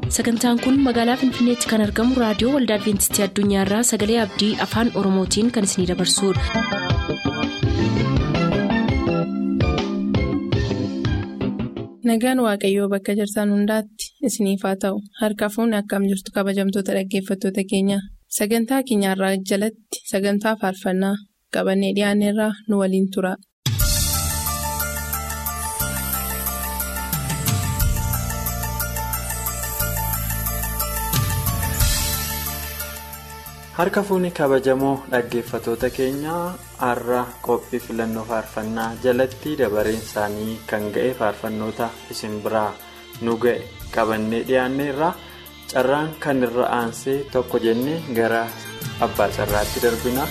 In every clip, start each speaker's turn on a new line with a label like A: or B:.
A: sagantaan kun magaalaa finfinneetti kan argamu raadiyoo waldaa adventistii addunyaarraa sagalee abdii afaan oromootiin kan isinidabarsudha.
B: nagaan waaqayyoo bakka jirtan hundaatti isiniif haa ta'u harka fuunni akkam jirtu kabajamtoota dhaggeeffattoota keenya sagantaa keenyarraa jalatti sagantaa faarfannaa qabannee dhiyaanneerraa nu waliin tura.
C: harka fuunni kabajamoo dhaggeeffatoota keenyaa har'a qophii filannoo faarfannaa jalatti dabareen isaanii kan ga'e faarfannoota isin biraa nu ga'e qabannee dhiyaanneerra carraan kan irra aansee tokko jennee gara abbaa carraatti darbina.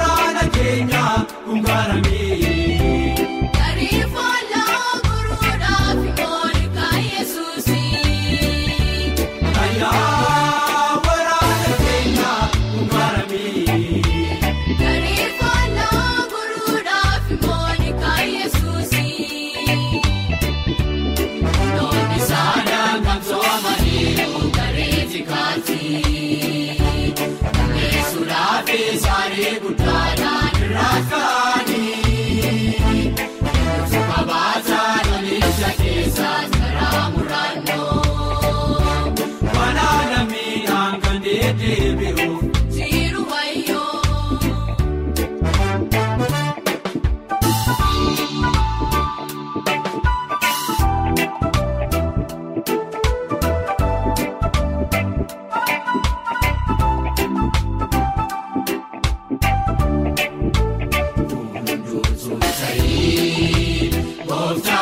D: Kun gaara miidhagina.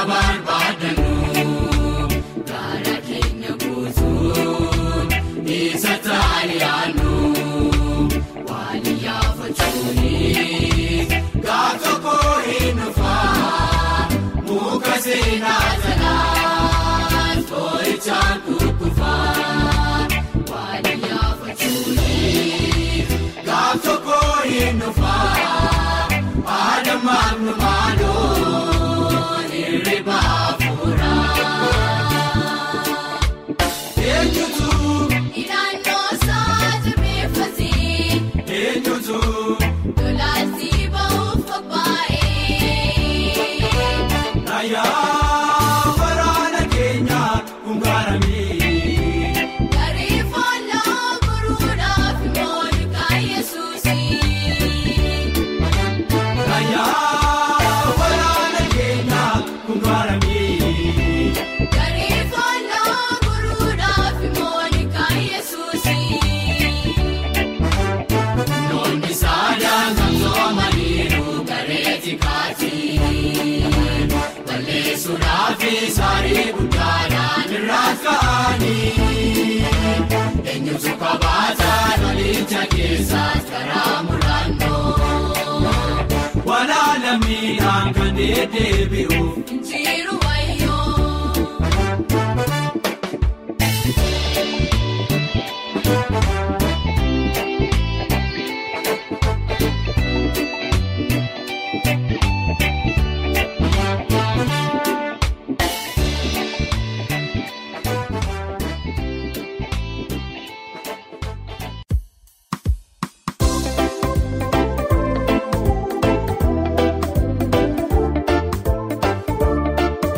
D: barbaadanu gaara keenya guutuun isa taaliyaanu waan yaafachuuni gaaf tokko hin dhufaa muka seenaa jalaan too'ichaan kukkufaa waan yaafachuuni gaaf tokko hin dhufaa haadha maamnu maaloo hirriba hafuuraa. Eenyutu
E: Naannoo saati beeksisee
D: eenyutu
E: lolaasii ba'uuf qophaa'ee.
D: raayyaa waraana keenya hungaarame.
E: Garee fooloo guruudhaaf moolkaa Yesuusii.
D: Raayyaa waraana keenya hungaarame.
E: Garee fooloo guruudhaaf moolkaa Yesuusii.
D: Noonni saadaan kan soomaniiru gareetti kaatii. Balleessuudhaaf saarii guddaadhaan irraa ka'anii. Eenyutu qabaataa lolicha keessaas karaa muraannoo. Walaala miidhaan kan deddeebi'uuf.
E: Jiru wayyoo.
D: Eenyutu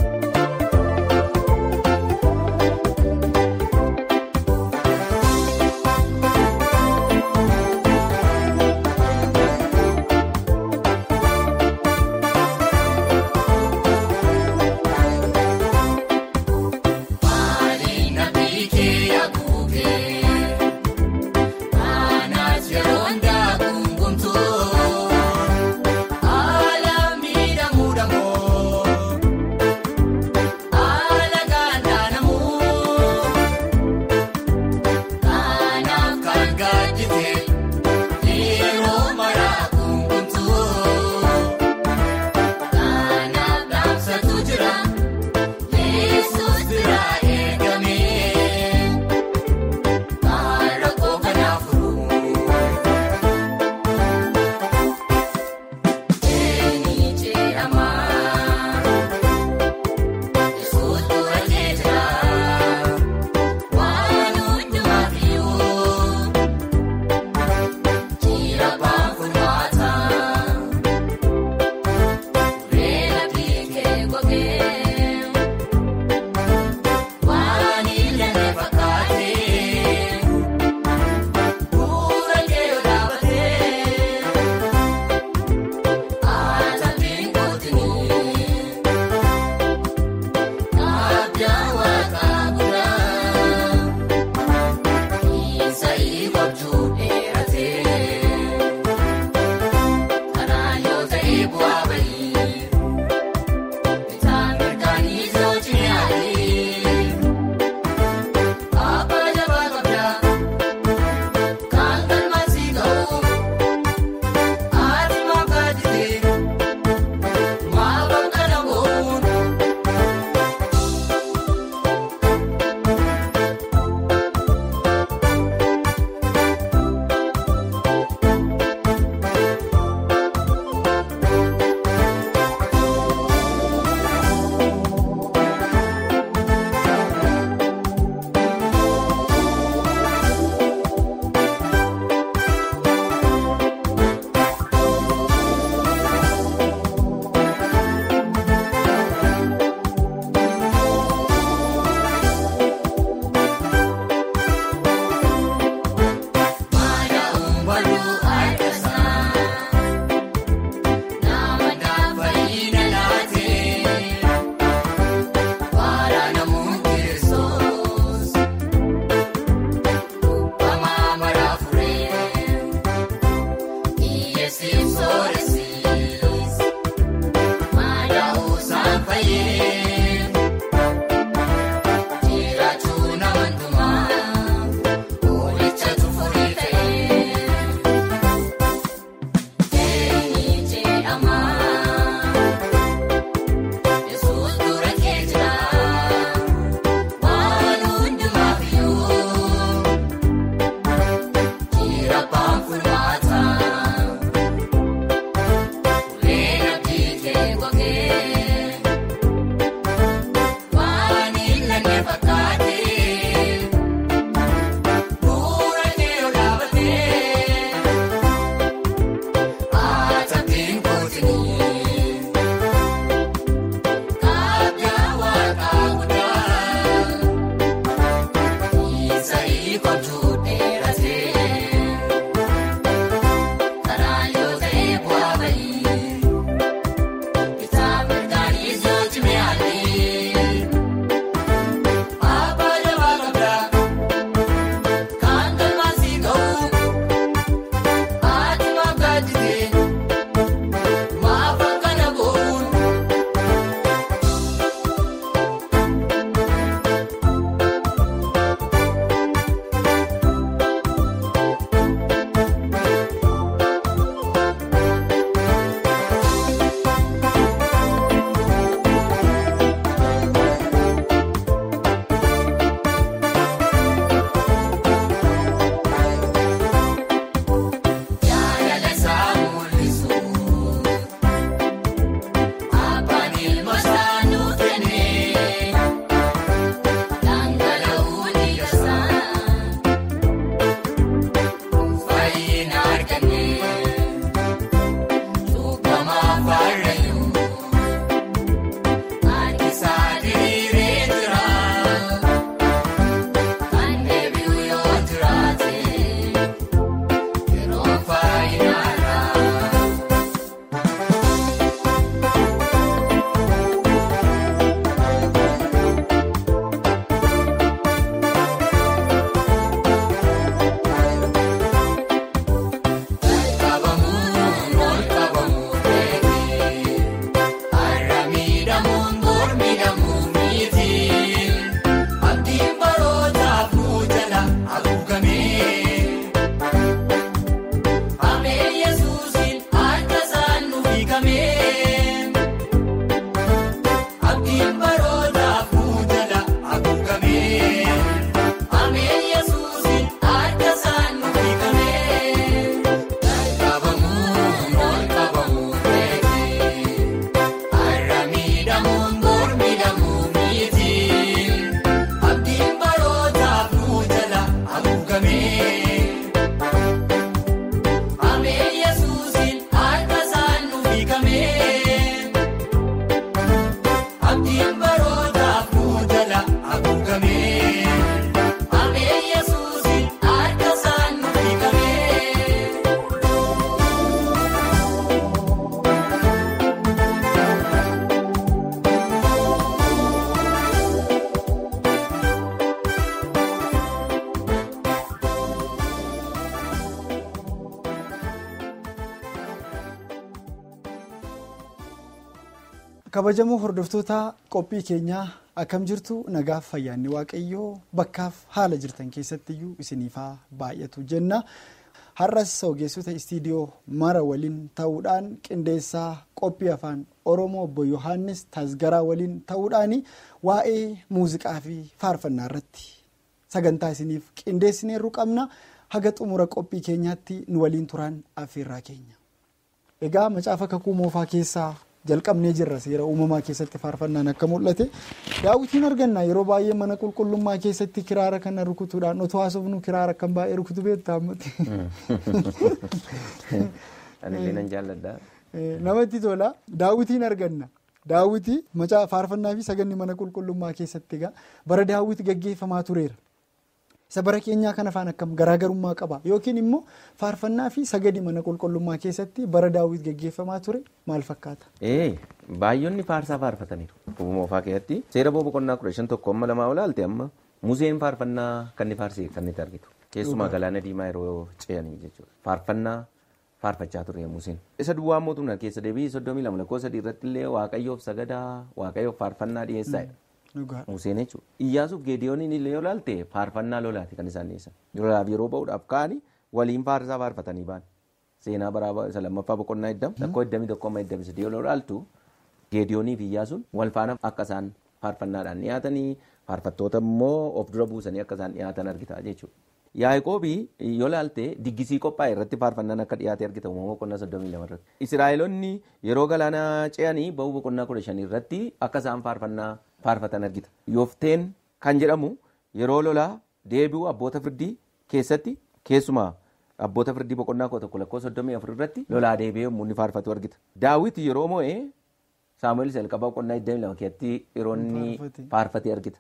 F: kabajamoo hordoftoota qophii keenyaa akkam jirtu nagaaf fayyaanni waaqayyoo bakkaaf haala jirtan keessattiyyuu isiniifaa baay'atu jenna har'as ogeessota istiidiyoo mara waliin ta'uudhaan qindeessaa qophii afaan oromoo obbo yohaannis tasgaraa waliin ta'uudhaan waa'ee muuziqaa fi faarfannaa irratti sagantaa isiniif qindeessineerru qabna haga xumura qophii keenyaatti nu waliin turan affeerraa keenya. egaa macaafa kakuu moofaa keessaa jalqabnee jirra seera uumamaa keessatti faarfannaan akka mul'ate daawwitiin arganna yeroo baay'ee mana qulqullummaa keessatti kiraara kana rukutuudhaan otoo haasofnu kiraara kan baay'ee rukutu beektaa ammatti.
G: Anillee nan jaalladha.
F: namatti tola daawwitiin arganna daawwitii macaa faarfannaa fi saganni mana qulqullummaa keessatti egaa bara daawwiti gaggeeffamaa tureera. isa bara keenyaa kana afaan akkam garaagarummaa qaba yookiin immoo faarfannaa fi sagadi mana qulqullummaa keessatti bara daawwit gaggeeffamaa ture maal fakkaata.
G: Ee baay'oonni faarsaa faarfataniiru. Moofaa keessatti seera boqonnaa kudha shan tokko amma lamaa olaalte amma museen faarfannaa kan inni faarsee kan itti argitu. Keessumaa galaana diimaa yeroo ce'anii jechuudha. Faarfannaa faarfachaa ture museen. Isa duwwaa mootummaa keessa deebii soddomii lama lakkoo sadii irratti illee waaqayyoof sagadaa waaqayyoof faarfannaa dhiyeessaadha. Museen jechuudha. Iyyaasuuf geediyooniin illee yoo ilaalte faarfannaa lolaati kan isaan dhiyeessan. Lolaaf yeroo ba'uudhaaf ka'anii waliin faarsaa faarfatanii ba'an. Seenaa baraa isa lammaffaa boqonnaa iddam lakkoo iddamii tokko amma iddamii sadii yoo ilaaltu geediyoonii fi iyyaasuun wal faana akka isaan faarfannaadhaan dhiyaatanii faarfattoota immoo of dura buusanii akka isaan dhiyaatan argita jechuudha. Yaaqoobii yoo ilaalte diggisii qophaa'e irratti faarfannaan akka dhiyaate argita uumama boqonnaa soddomii lama irratti. Israa'eloonni yeroo galaana ce'anii ba'uu boqonnaa kudha shanii irratti akka isaan faarfannaa faarfatan argita. Yoofteen kan jedhamu yeroo lolaa deebi'u abboota firdii keessatti keessumaa abboota firdii boqonnaa kudha tokko lakkoo soddomii afur irratti lolaa deebi'ee yommuu inni faarfatu argita. Daawit yeroo moo'ee saamu'eel jalqabaa boqonnaa 22 keessatti yeroo inni faarfate argita.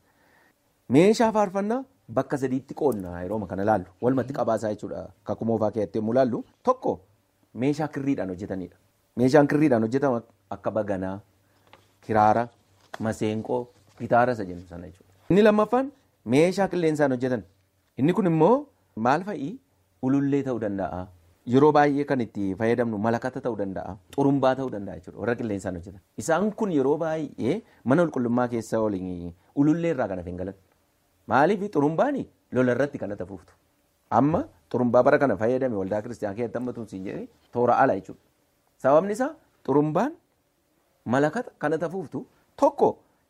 G: Meeshaa faarfannaa bakka sadiitti qoodna yeroo kana laallu walumatti qabaasaa jechuudha kakuu moofaa keessatti yommuu laallu tokko meeshaa kirriidhaan hojjetanidha. Meeshaan kirriidhaan hojjetamu akka baganaa, kiraara, maseenqoo, gitaara isa jennu sana jechuudha. Inni lammaffaan meeshaa qilleensaan hojjetan. Inni kun immoo maal fa'ii ulullee ta'uu danda'a. Yeroo baay'ee kan itti fayyadamnu malakata ta'uu danda'a. Xurumbaa ta'uu danda'a jechuudha. Warra qilleensaan hojjetan. Isaan kun yeroo baay'ee mana qulqullummaa keessa waliin ulullee irraa kan hafe hin galan. Maaliif xurumbaani lola irratti kan tafuuftu. Amma xurumbaa bara kana fayyadame waldaa kiristiyaa keessatti amma tumsiin jedhee toora ala jechuudha. Sababni isaa xurumbaan malakata kana tafuuftu tokko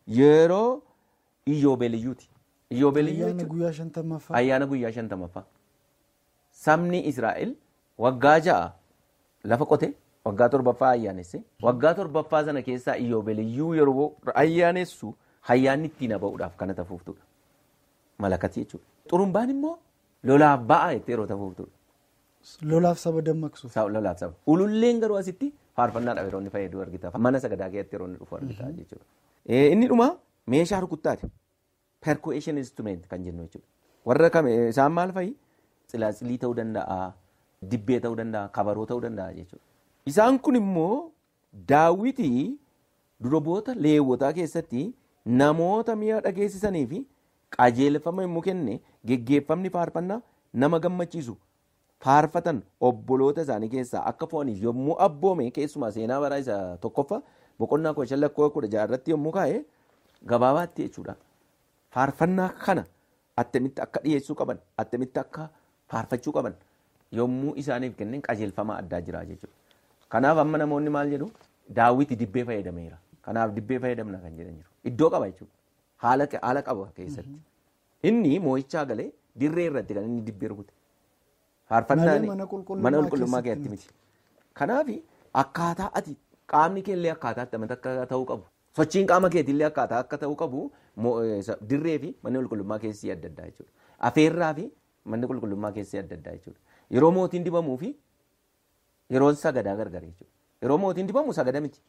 G: yeroo iyyoobeeliyyuuti. Iyyoobeeliyyuu
F: Ayyaana guyyaa shantamaffaa.
G: ayyaana guyyaa shantamaffaa. Sabni Israa'el waggaa ja'a lafa qote waggaa torbaffaa ayyaanesse waggaa torbaffaa sana keessaa iyyoobeeliyyuu yeroo ayyaanessu ayyaanni ittiin ba'uudhaaf kana tafuuftudha. Malakati jechuudha. Xurumbaan immoo lolaaf ba'a jettee yeroo tafuuftudha.
F: Lolaaf saba dammaqsuuf.
G: Sa- lolaaf saba. Ululleen garuu asitti faarfannaadhaaf yeroo inni fayyadu argita. Mana sagadaa keessatti yeroo inni dhufu argita jechuudha. Eh, Inni dhuma meeshaa rukuttaati. Percussion instrument kan jennu jechuudha. Warra kam eh, isaan maal fa'i? Tsilaatsilii ta'uu danda'a, dibbee ta'uu danda'a, kabaroo ta'uu danda'a jechuudha. Isaan kun immoo daawwitii durboota leewwotaa keessatti namoota mi'a dhageessisanii fi qajeelfama yommuu kenne geggeeffamni faarfannaa nama gammachiisu faarfatan obboloota isaanii keessaa akka fo'aniif yommuu abboome keessumaa seenaa baraa isa tokkoffaa boqonnaa kudha shan lakkoo kudha jaha irratti yommuu kaa'e gabaabaatti jechuudha. Faarfannaa kana attamitti akka dhiyeessuu qaban attamitti akka faarfachuu qaban yommuu isaaniif kenneen qajeelfama addaa jira jechuudha. Kanaaf amma namoonni maal jedhu daawwiti dibbee fayyadameera. Kanaaf dibbee fayyadamna kan jedhan jiru. Iddoo qaba jechuudha. Haala haala qaba keessatti. Inni moo'ichaa galee dirree irratti kan inni dibbee rukute. Faarfannaan
F: Malee mana qulqullummaa
G: mana qulqullummaa
F: keessatti
G: keessatti miti. Kanaaf akkaataa ati qaamni kee illee akkaataa itti akka ta'uu qabu. Sochiin qaama keetii illee akkaataa akka ta'uu qabu mo- eh, isa- dirree fi manni qulqullummaa keessi adda addaa jechuudha. Afeerraa fi manni qulqullummaa keessi adda addaa jechuudha. Yeroo mootiin dibamuu fi yeroon sagadaa gargar jechuudha. Yeroo mootiin dibamu sagada miti.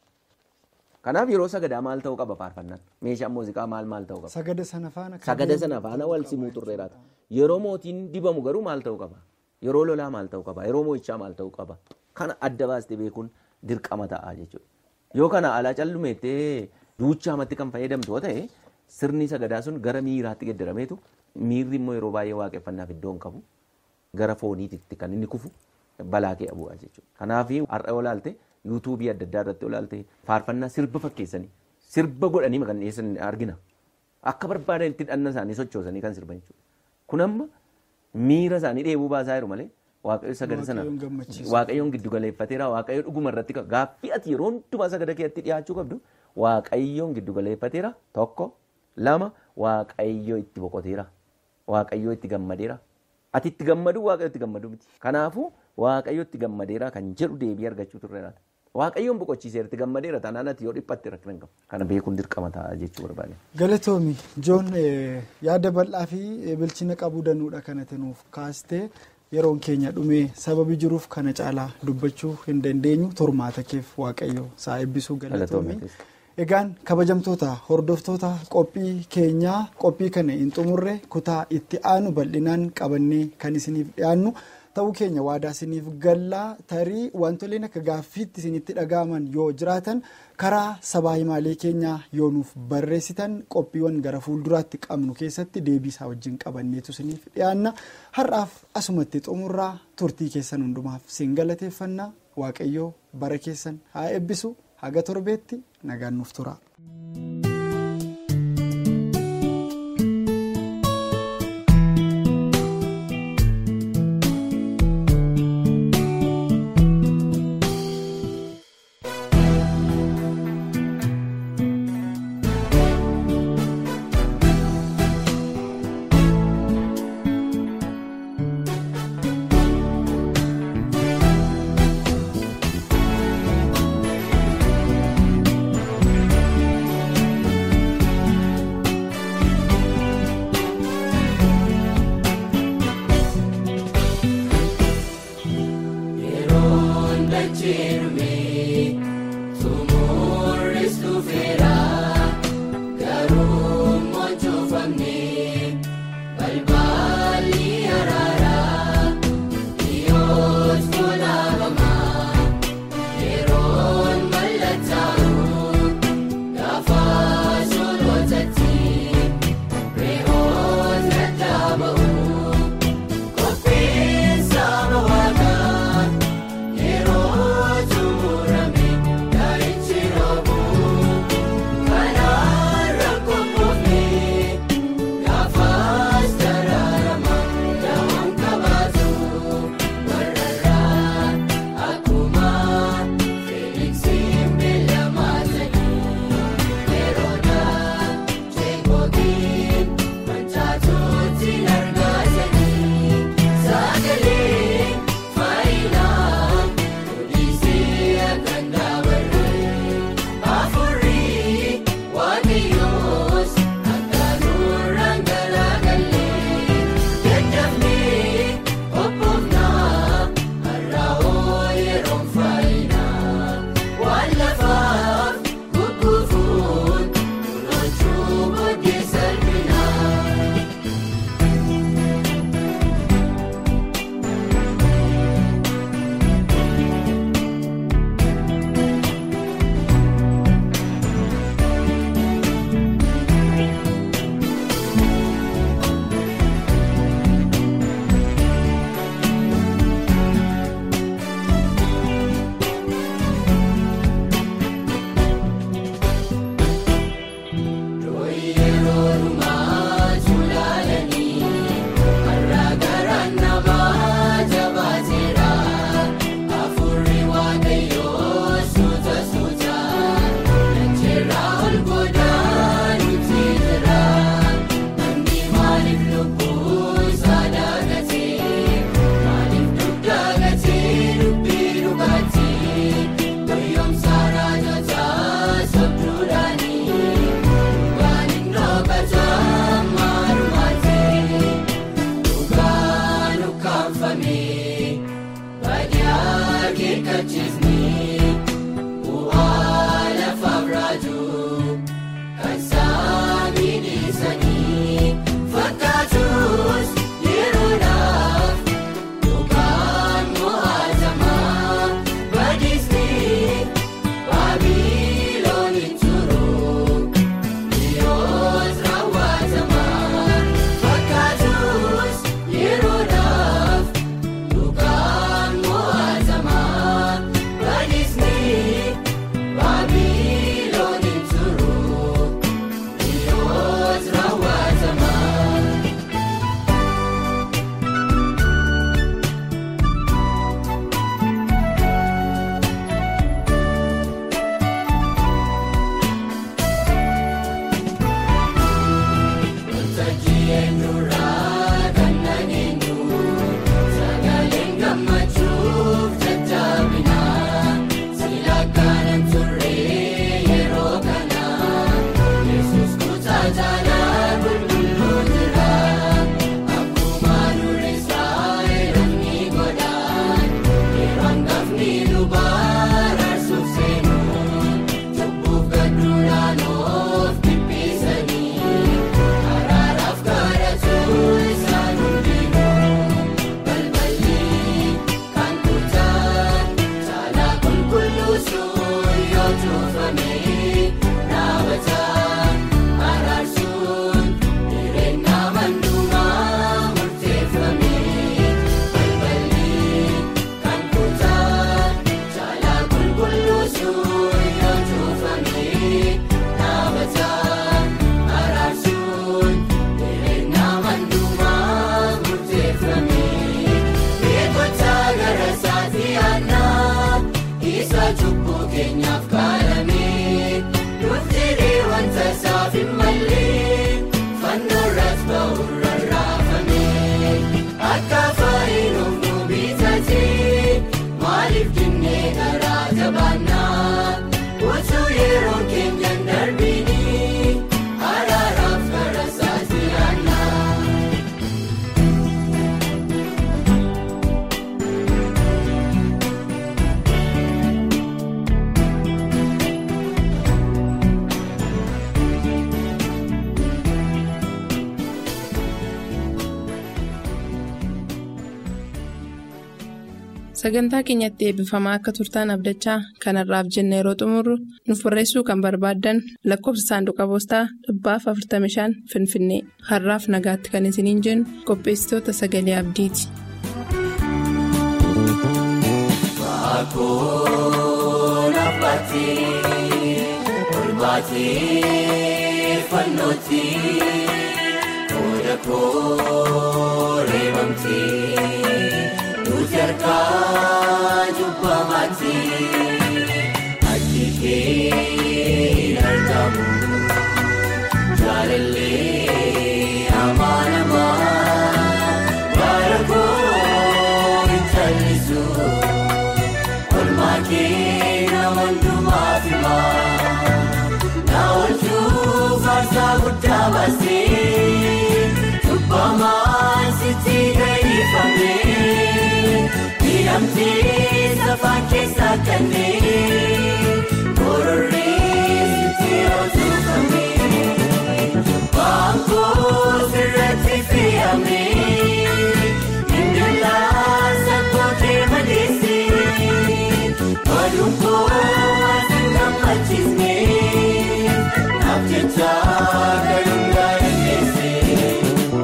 G: Kanaaf yeroo sagadaa maal ta'uu qaba faarfannaan? Meeshaan muuziqaa maal maal ta'uu qaba?
F: Sagada sana faana. kan
G: Sagada sana faana wal simuu turreeraata. Yeroo mootiin dibamu garuu maal ta'uu qaba? Yeroo lolaa maal ta'uu qaba? Yeroo moo'ichaa maal ta'uu qaba? Kana adda baastee beekuun dirqama ta'a jechuudha. Yoo kana alaa callumeettee duuchaamatti kan fayyadamtu yoo ta'e sirni sagadaa sun gara miiraatti geddarameetu miirri immoo yeroo baay'ee waaqeffannaaf iddoo hin qabu gara fooniitti kan inni kufu balaa bu'a jechuudha. Kanaaf har'a olaalte yuutuubii adda addaa irratti olaalte faarfannaa sirba fakkeessanii sirba godhanii kan dhiyeessan argina. Akka barbaadanitti dhanna isaanii sochoosanii kan sirban jechuudha. Kun amma miira isaanii dheebuu baasaa jiru malee waaqayyo sagada sana
F: Waaqayyoon gammachiisu.
G: waaqayyoon giddu galeeffateera waaqayyo dhuguma irratti qaba. Gaaffii ati yeroo hundumaa sagada keetti dhiyaachuu qabdu waaqayyoon giddu galeeffateera tokko lama waaqayyo itti boqoteera waaqayyo itti gammadeera. Ati itti gammadu waaqayyo itti gammadu miti. Kanaafuu waaqayyo itti gammadeera kan jedhu deebii argachuu turreera. Waaqayyoon boqochiiseera itti gammadeera taanaan ati yoo dhiphatte rakkina hin qabu. Kana beekuun dirqama ta'a jechuu barbaade.
F: Galatoomi Joon eh, yaada bal'aa fi eh, bilchina qabuu danuudha kanatti nuuf kaastee yeroon keenya dhumee sababi jiruuf kana caalaa dubbachuu hin dandeenyu tormaata keef waaqayyo saa eebbisuu galatoomi.
G: Galatoomi.
F: Egaan kabajamtoota hordoftoota qophii keenyaa qophii kana hin xumurre kutaa itti aanu bal'inaan qabannee kan isiniif dhiyaannu ta'uu keenya waadaa isiniif gallaa tarii wantoleen akka gaaffiitti isinitti dhaga'aman yoo jiraatan karaa sabaa himaalee keenyaa yoo nuuf barreessitan qophiiwwan gara fuulduraatti qabnu keessatti deebii isaa wajjin qabanneetu isiniif dhiyaanna har'aaf asumatti xumurraa turtii keessan hundumaaf siin galateeffannaa waaqayyoo bara keessan haa eebbisu haga torbeetti nagaan nuuf tura.
D: Yeroon dachee tumurris dhufeera garuu mochofamne balballi araaraa dhiyoos tolaabama yeroon mallattaa'u gaafa solotatti re'oon dadhaaba'u qophiin saba waaqaa. Yeroo tumurame daa'ichi roobu kanaan rakkoo koofne gaafaas daraarama dawaan qabaatu warrarraa akkuma feeliksiin beelamaa ta'e yeroodhaa jeeqootiin mancaatuutti argaatanii sagalee faayinaa odisee akkan dabaree afurii waaqayyoos akka nurraan galaagalee daddafnee qophoofnaa har'aoo yeroon faayinaa waan lafaaf gugguufuun kunuunchuu booddee salphee.
B: sagantaa keenyatti eebbifamaa akka turtaan abdachaa kanarraaf jenna yeroo xumurru nuuf barreessuu kan barbaaddan lakkoofsa saanduqa poostaa dhibbaaf 45 finfinnee har'aaf nagaatti kan isiniin jennu qopheessitoota sagalee abdiiti.
D: Kun abbaatee olbaatee fannootii booda kooree bamtee nuti harkaa jubbamaatii akki kee argamu jaalallee amaanamaa bara koo hin callisu. Olmaakee nama hundumaaf himaa na oolchuu faarsaa guddaa baasee cubbamaan sitti gaifamee miidhamtee safaan keessaa kanneen kororree sitti oolchufamee baangoo sirratti fe'amee indilaa sakkootee maleessee. Walunkoo waan gammachiisnee naaf jecha galuun gaadhanneessee.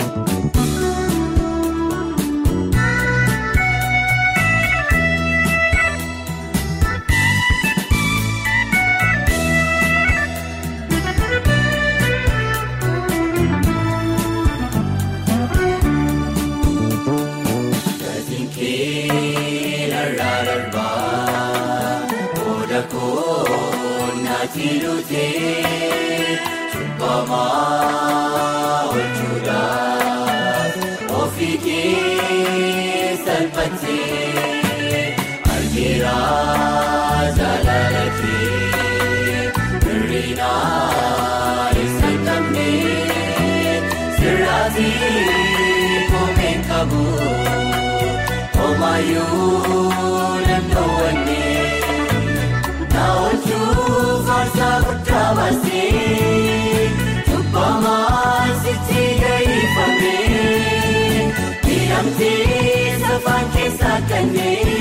D: Gatiin kee narraa darbaa booda koonnaati lutee cubbamaa oolchuudhaaf ofii kee salphattee argeera jaalala kee hir'inaa ibsa qabne sirraatii koomeen qabu. Omayyuu nannoowwanne na oolchuu faarsaa guddaa baasee cubbamaan sitti gaifamee miidhamtee safaan keessaa kanneen